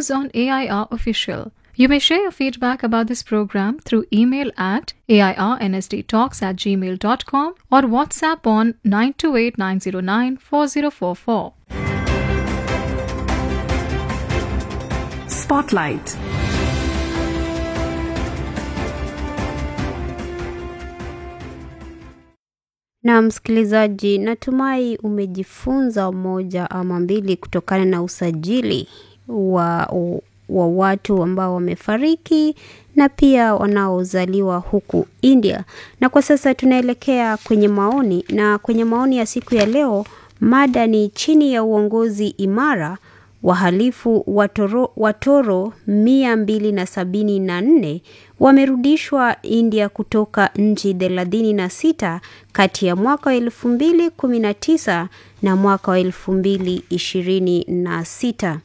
views on AIR Official. You may share your feedback about this program through email at airnsdtalks at gmail.com or WhatsApp on 928 909 4044. Spotlight. Na msikilizaji, natumai umejifunza moja ama mbili kutokana na usajili wa, wa watu ambao wamefariki na pia wanaozaliwa huku India. Na kwa sasa tunaelekea kwenye maoni, na kwenye maoni ya siku ya leo, mada ni chini ya uongozi imara wahalifu watoro, watoro mia mbili na sabini na nne wamerudishwa India kutoka nchi thelathini na sita kati ya mwaka wa elfu mbili kumi na tisa na mwaka wa elfu mbili ishirini na sita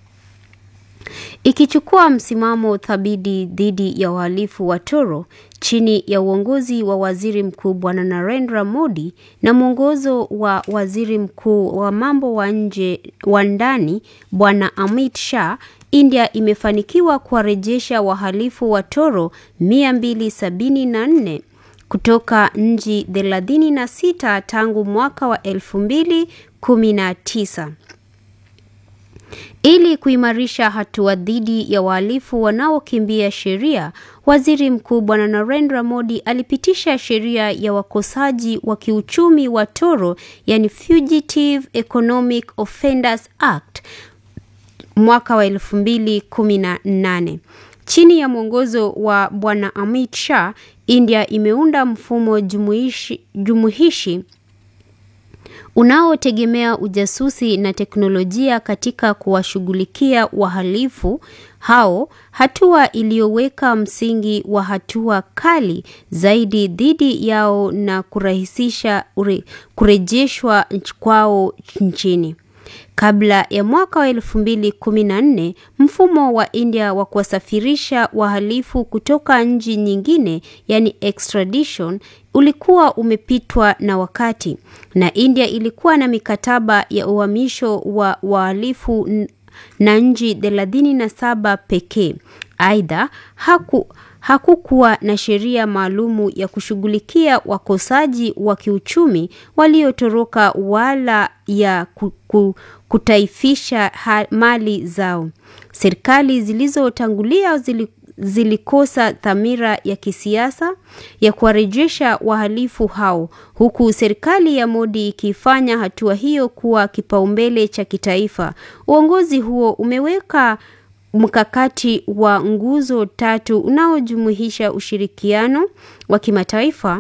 ikichukua msimamo thabiti dhidi ya uhalifu wa toro chini ya uongozi wa waziri mkuu bwana Narendra Modi na mwongozo wa waziri mkuu wa mambo wa nje wa ndani bwana Amit Shah, India imefanikiwa kuwarejesha wahalifu wa toro 274 kutoka nchi 36 tangu mwaka wa 2019 ili kuimarisha hatua dhidi ya wahalifu wanaokimbia sheria, waziri mkuu bwana Narendra Modi alipitisha sheria ya wakosaji wa kiuchumi wa toro, yani Fugitive Economic Offenders Act mwaka wa 2018. Chini ya mwongozo wa bwana Amit Shah, India imeunda mfumo jumuishi, jumuhishi unaotegemea ujasusi na teknolojia katika kuwashughulikia wahalifu hao, hatua iliyoweka msingi wa hatua kali zaidi dhidi yao na kurahisisha ure, kurejeshwa kwao nchini. Kabla ya mwaka wa elfu mbili kumi na nne mfumo wa India wa kuwasafirisha wahalifu kutoka nchi nyingine, yani extradition, ulikuwa umepitwa na wakati, na India ilikuwa na mikataba ya uhamisho wa wahalifu na nchi thelathini na saba pekee. Aidha, haku hakukuwa na sheria maalumu ya kushughulikia wakosaji wa kiuchumi waliotoroka wala ya kuku, kutaifisha mali zao. Serikali zilizotangulia zili, zilikosa dhamira ya kisiasa ya kuwarejesha wahalifu hao, huku serikali ya Modi ikifanya hatua hiyo kuwa kipaumbele cha kitaifa. Uongozi huo umeweka mkakati wa nguzo tatu unaojumuisha ushirikiano wa kimataifa,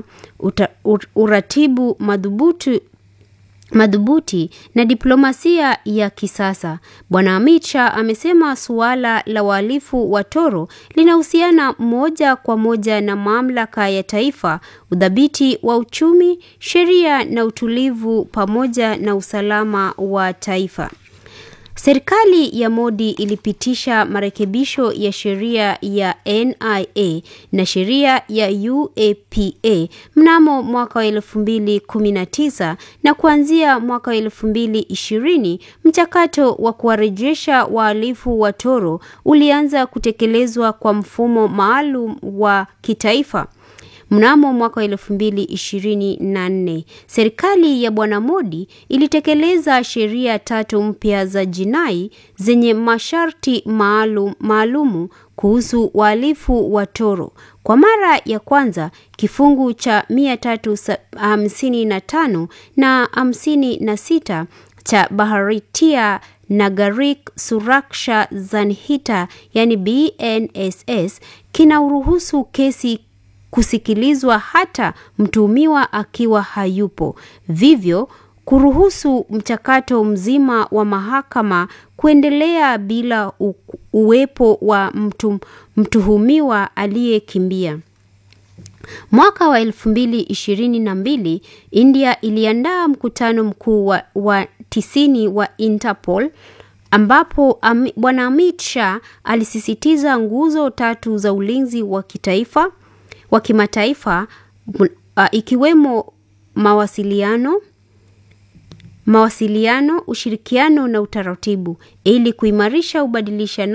uratibu madhubuti madhubuti na diplomasia ya kisasa. Bwana Amit Shah amesema suala la wahalifu wa toro linahusiana moja kwa moja na mamlaka ya taifa, udhabiti wa uchumi, sheria na utulivu pamoja na usalama wa taifa. Serikali ya Modi ilipitisha marekebisho ya sheria ya NIA na sheria ya UAPA mnamo mwaka wa elfu mbili kumi na tisa na kuanzia mwaka wa elfu mbili ishirini mchakato wa kuwarejesha wahalifu wa toro ulianza kutekelezwa kwa mfumo maalum wa kitaifa. Mnamo mwaka wa elfu mbili ishirini na nne serikali ya bwana Modi ilitekeleza sheria tatu mpya za jinai zenye masharti maalum maalumu kuhusu wahalifu wa toro. Kwa mara ya kwanza kifungu cha mia tatu hamsini na tano na hamsini na sita cha Bharatiya Nagarik Suraksha Sanhita yani BNSS kinauruhusu kesi kusikilizwa hata mtuhumiwa akiwa hayupo, vivyo kuruhusu mchakato mzima wa mahakama kuendelea bila u, uwepo wa mtu, mtuhumiwa aliyekimbia. Mwaka wa elfu mbili ishirini na mbili India iliandaa mkutano mkuu wa, wa tisini wa Interpol ambapo am, bwana Amit Shah alisisitiza nguzo tatu za ulinzi wa kitaifa wa kimataifa uh, ikiwemo mawasiliano mawasiliano, ushirikiano na utaratibu ili kuimarisha ubadilishanaji